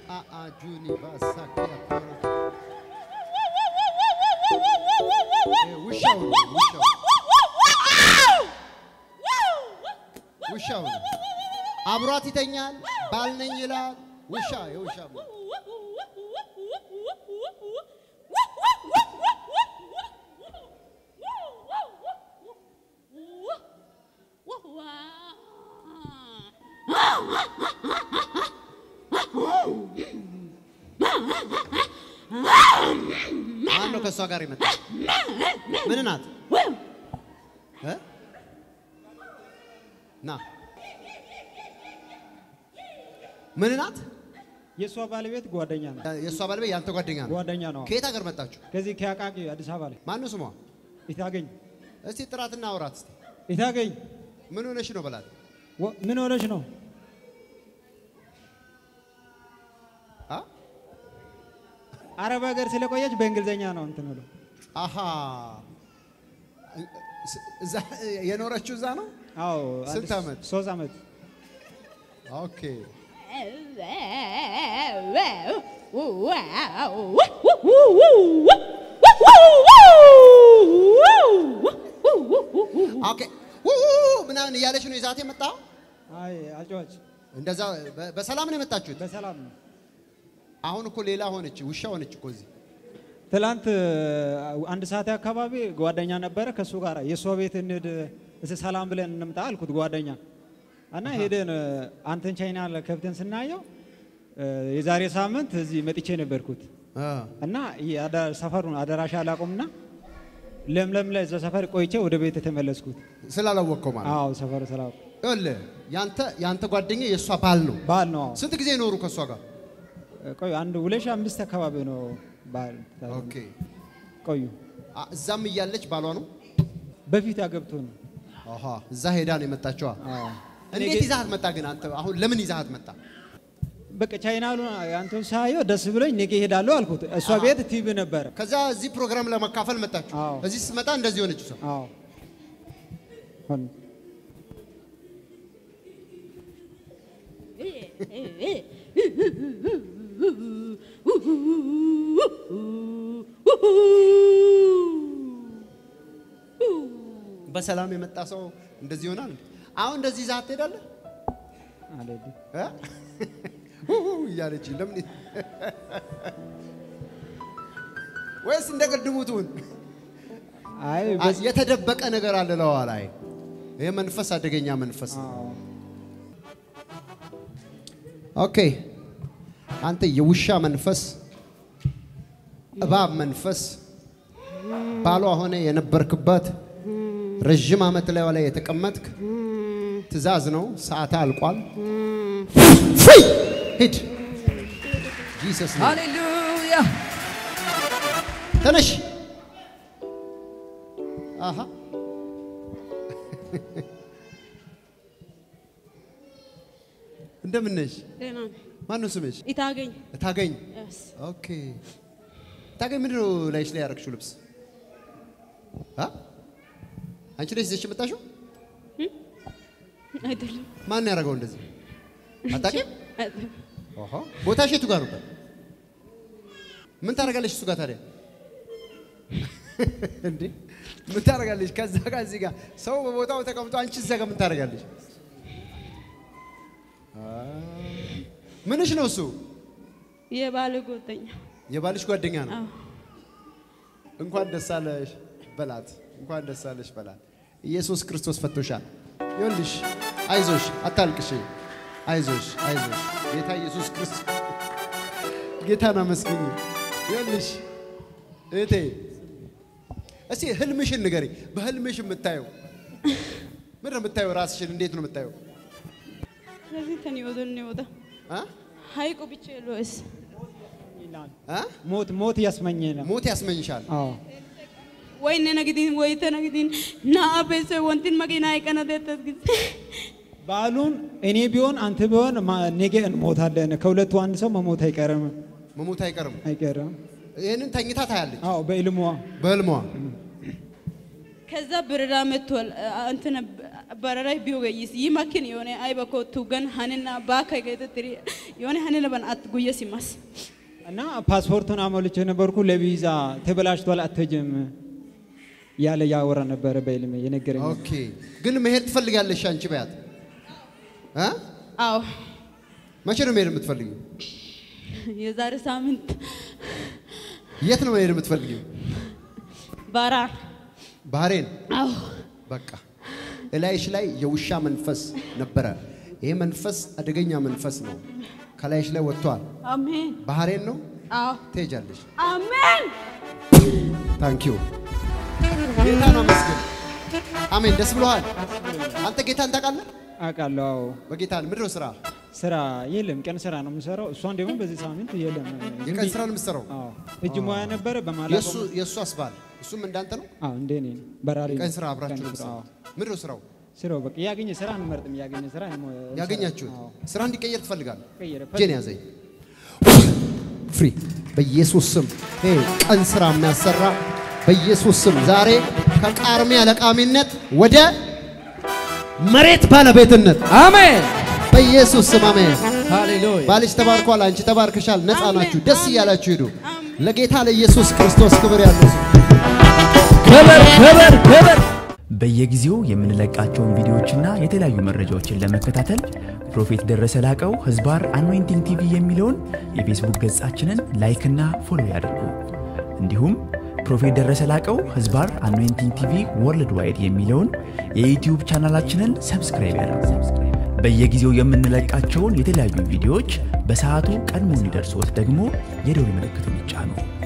አአጁኒ ባሳኪያ ውሻው ነው ውሻው ውሻው ነው። አብሯት ይተኛል። ባል ነኝ ይላል። ውሻ የውሻ ማን ነው ከእሷ ጋር ይመጣ? ምን ናት? እ? ና ምን ናት? የእሷ ባለቤት ጓደኛ ነው። የእሷ ባለቤት ያንተ ጓደኛ ነው። ጓደኛ ነው። ከየት ሀገር መጣችሁ? ከዚህ ከአቃቂ አዲስ አበባ ላይ ማን ነው ስሟ? ኢታገኝ እስቲ ጥራትና አውራት እስቲ። ኢታገኝ ምን ሆነሽ ነው በላት። ወ- ምን ሆነች ነው? አ? አረብ ሀገር ስለቆየች በእንግሊዝኛ ነው እንትን ብሎ አሃ እዛ የኖረችው እዛ ነው። አዎ ስንት አዲስ- ዓመት? ሶስት ዓመት ኦኬ ኦኬ ው- ው- ው- ምናምን እያለች ነው ይዛት የመጣው። አይ አጫዋች እንደዛ በ- በሰላም ነው የመጣችሁት። በሰላም ነው። አሁን እኮ ሌላ ሆነች፣ ውሻ ሆነች እኮ እዚህ። ትላንት አንድ ሰዓት አካባቢ ጓደኛ ነበረ ከእሱ ጋር የእሷ ቤት እንሂድ እስኪ ሰላም ብለን እንምጣ አልኩት ጓደኛ እና ሄደን አንተን ቻይና ከብተን ስናየው የዛሬ ሳምንት እዚህ መጥቼ ነበርኩት አ፣ እና የአዳ- ሰፈሩን አዳራሽ አላቁምና ለምለም ላይ እዛ ሰፈር ቆይቼ ወደ ቤት የተመለስኩት። ስላላወቅከው ማለት ነው። አዎ ሰፈሩ ስላቁ ይኸውልህ ያንተ ያንተ ጓደኛ የእሷ ባል ነው። ባል ነው። አዎ። ስንት ጊዜ ኖሩ ከእሷ ጋር? ቆዩ አንድ ሁለት ሺህ አምስት አካባቢ ነው ባል ኦኬ ቆዩ። አ፣ እዛም እያለች ባሏ ነው። በፊት ያገብቶ ነው። አሃ እዛ ሄዳ ነው የመጣችዋ። አዎ። እንዴት ይዛሃት መጣ ግን አንተ? አሁን ለምን ይዛሃት መጣ? በቃ ቻይናሉ አንተን ሳየው ደስ ብሎኝ ነገ እሄዳለሁ አልኩት። እሷ ቤት ቲቪ ነበረ። ከዛ እዚህ ፕሮግራም ለመካፈል መጣችሁ። አዎ። እዚህ ስትመጣ እንደዚህ ሆነች ሰው አዎ ሆነ። በሰላም የመጣ ሰው እንደዚህ ይሆናል። አሁን እንደዚህ ይዛሃት ትሄዳለህ አልሄድም። እ? ሁ ሁ እያለች ለምን ወይስ እንደ ቅድሙ ትሁን? አይ አ- በስ- የተደበቀ ነገር አለ ለዋ ላይ ይህ መንፈስ አደገኛ መንፈስ ነው። አዎ። ኦኬ አንተ የውሻ መንፈስ፣ እባብ መንፈስ ባሏ ሆነ የነበርክበት ረዥም ዓመት ላይ ላይ የተቀመጥክ ትእዛዝ ነው። ሰዓት አልቋል። ፍይ! ሂድ ጂሰስ ኔም። ሃሌሉያ ተነሽ። አሃ እንደምን ነሽ? ደህና ነኝ። ማነው ስምሽ? ኢታገኝ ታገኝ። Yes. ኦኬ ታገኝ፣ ምንድን ነው ላይሽ ላይ ያደረግሽው ልብስ? አ? አንቺ ነሽ ይዘሽ የመጣሽው? አይደለም ማን ያደረገው እንደዚህ? አታውቂም? አይደለም። ኦሆ ቦታሽ የቱ ጋር ነበር? ምን ታደርጋለሽ እሱ ጋር ታዲያ? እንዴ ምን ታደርጋለሽ? ከዛ ጋር እዚህ ጋር ሰው በቦታው ተቀምጦ አንቺ እዛ ጋር ምን ታደርጋለሽ? አ፣ ምንሽ ነው እሱ? የባል ጓደኛ የባልሽ ጓደኛ ነው። አዎ። እንኳን ደስ አለሽ በላት። እንኳን ደስ አለሽ በላት። ኢየሱስ ክርስቶስ ፈቶሻል። ይኸውልሽ፣ አይዞሽ፣ አታልቅሽ። አይዞሽ፣ አይዞሽ። ጌታ ኢየሱስ ክርስቶስ ጌታን አመስግኝ። ይኸውልሽ እህቴ፣ እስቲ ህልምሽን ንገሪ። በህልምሽ የምታየው ምንድን ነው የምታየው? ራስሽን እንዴት ነው የምታየው? ስለዚህ ተን ይወደን ይወዳ አ? ሀይቁ ብቻ የለውስ ይላል። አ? ሞት ሞት ያስመኘናል። ሞት ያስመኝሻል። አዎ ወይነ ነግዲን ወይተ ነግዲን ና ቤሰ ወንቲን መኪና አይቀነ ደተት ጊዜ በዓሉን እኔ ቢሆን አንተ ቢሆን ማ- ነገ እንሞታለን። ከሁለቱ አንድ ሰው መሞት አይቀርም መሞት አይቀርም። አይቀርም። ይህንን ተኝታ ታያለች አዎ በኢልሟ በህልሟ። ከዛ በረራ መጥቷል እንትን በረራ ቢወገይስ ይመክን የሆነ አይበኮ ቱገን ሀንና ባከ ገተትሪ የሆነ ሀኔ ለበን አት ጉየ ሲማስ እና ፓስፖርቱን አሞልቼ ነበርኩ ለቪዛ ተበላሽቷል አትሄጂም ያለ ያወራ ነበረ በህልሜ የነገረኝ ኦኬ ግን መሄድ ትፈልጋለሽ አንቺ በያት እ? አዎ መቼ ነው መሄድ የምትፈልጊው? የዛሬ ሳምንት የት ነው መሄድ የምትፈልጊው? ባራር ባህሬን አዎ በቃ እላይሽ ላይ የውሻ መንፈስ ነበረ። ይሄ መንፈስ አደገኛ መንፈስ ነው። ከላይሽ ላይ ወጥቷል። አሜን ባህሬን ነው አዎ ትሄጃለሽ። አሜን ታንኪዩ ጌታን አመስግን። አሜን። ደስ ብሎሃል? አንተ ጌታን ታውቃለህ? አውቃለሁ አዎ በጌታ ምንድን ነው ስራ? ስራ የለም ቀን ስራ ነው የምሰራው እሷን ደግሞ በዚህ ሳምንት የለም የቀን ስራ ነው የምትሰራው? አዎ እጅ ሙያ ነበረ በማለት የእሱ የእሱ አስባል እሱም እንዳንተ ነው። አዎ እንደ እኔ ነው። በራሪ የቀን ነው። ስራ አብራችሁ ነው ቀን ስራ፣ አዎ። የምትሰራው። ምንድን ነው ስራው? ስራው በቃ ያገኘ ስራ አንመርጥም። ያገኘ ስራ ነው የምንሰራው። ያገኛችሁት አዎ። ስራ እንዲቀየር ትፈልጋለህ? ቀየረ እጄን ያዘኝ። ፍሪ በኢየሱስ ስም ይሄ ቀን ስራ የሚያሰራ በኢየሱስ ስም ዛሬ ከቃርሚያ ለቃሚነት ወደ መሬት ባለቤትነት አሜን በኢየሱስ ስም አሜን። ሃሌሉያ ባልሽ ተባርኳል፣ አንቺ ተባርከሻል። ነፃ ናችሁ። ደስ እያላችሁ ሂዱ። ለጌታ ለኢየሱስ ክርስቶስ ክብር ያለው ሰው ክብር ክብር ክብር በየጊዜው የምንለቃቸውን ቪዲዮዎችና የተለያዩ መረጃዎችን ለመከታተል ፕሮፌት ደረሰ ላቀው ህዝባር አኖይንቲንግ ቲቪ የሚለውን የፌስቡክ ገጻችንን ላይክና ፎሎ ያድርጉ። እንዲሁም ፕሮፌት ደረሰ ላቀው ህዝባር አኖይንቲንግ ቲቪ ወርልድ ዋይድ የሚለውን የዩትዩብ ቻናላችንን ሰብስክራይብ ያድርጉ። በየጊዜው የምንለቃቸውን የተለያዩ ቪዲዮዎች በሰዓቱ ቀድሞ እንዲደርሶት ደግሞ የደውል ምልክቱን ይጫኑ።